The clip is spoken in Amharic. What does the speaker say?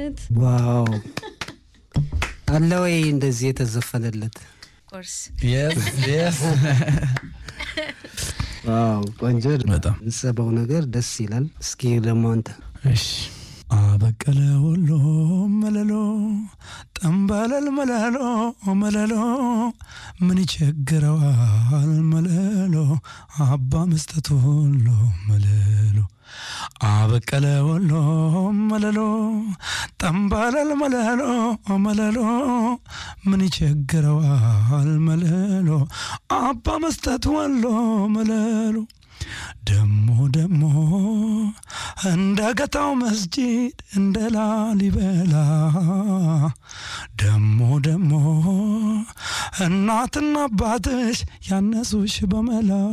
ዓመት ዋው አለ ወይ እንደዚህ የተዘፈነለት? ኮርስ የስ የስ ዋው ቆንጆ በጣም ምጽበው ነገር ደስ ይላል። እስኪ ደግሞ አንተ እሺ አበቀለ ወሎ መለሎ ጠንበለል መለሎ መለሎ ምን ይቸግረዋል መለሎ አባ መስጠት ወሎ መለሎ አበቀለ ወሎ መለሎ ጠንበለል መለሎ መለሎ ምን ይቸግረዋል መለሎ አባ መስጠት ወሎ መለሎ ደሞ ደሞ እንደ ገታው መስጂድ እንደ ላሊበላ ደሞ ደሞ እናትና አባትሽ ያነሱሽ በመላ